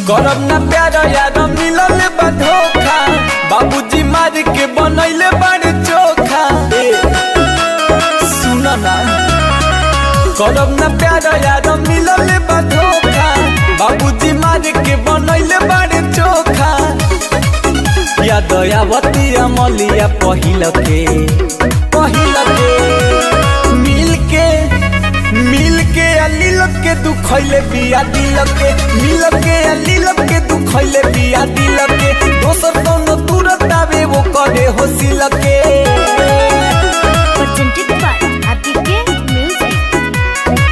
करब ना प्यार यार मिलल बा धोखा बाबूजी मार के बनैले बड़ चोखा ए, सुन ना करब ना प्यार यार मिलल बा धोखा बाबूजी मार के बनैले बड़ चोखा या दयावती अमलिया पहिल के पहिल के मिल के मिल के अलील के दुखैले बिया दिल के मिल के अलील के दुखैले बिया दिल के दोसर कोनो तुरंत आवे वो करे हो सिल के presented by Atike Music.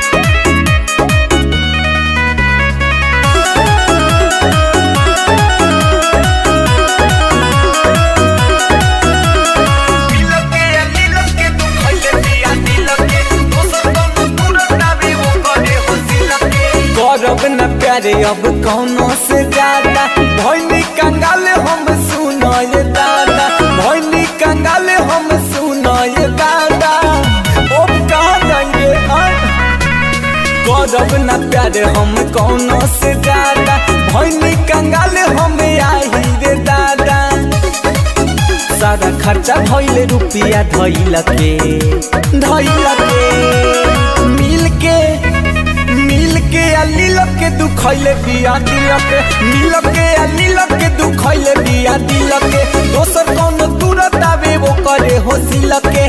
मिल के अलील के दुखैले बिया दिल के दोसर कोनो तुरंत आवे वो करे हो सिल के करब न प्यारे अब कौनो से ज्यादा भैनी कंगाल हम सुनाए दादा भैनी कंगाल हम सुनाए दादा ओ कहाँ जाएंगे हाँ? करब न प्यारे हम कौनो से ज्यादा भैनी कंगाल हम आही रे दादा सारा खर्चा भइले रुपिया धैल के धैल के मिल के मिल के अलील के दुखैले बिया दिल के मिल के अलील के दुखैले बिया दिल के दोसर कौन तुरंत आवे वो करे हो सिल के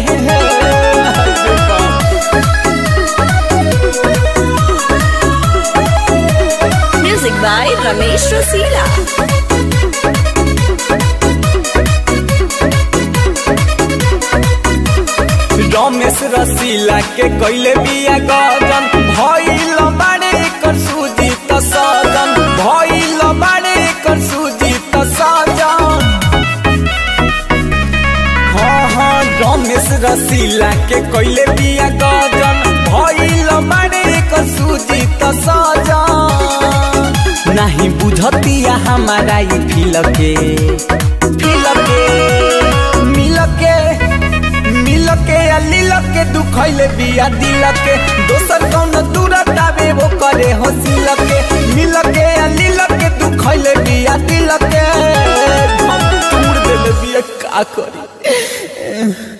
Music by Ramesh Rosila. Ramesh रसीला के कैले बिया गजन भइल बाड़े एकर सूजी त सजन भइल बाड़े एकर सूजी त सजन हाँ हाँ रमेश रसीला के कैले बिया गजन भइल बाड़े एकर सूजी त सजन नाही बुझतिया हमारा ई फील के फील के मिल के मिल के अलील के दुखैले बिया दिल के दोसर कौन तुरंत आवे वो करे हो सिल के मिल के अलील के दुखैले बिया दिल के हम तोड़ देले बिया का करी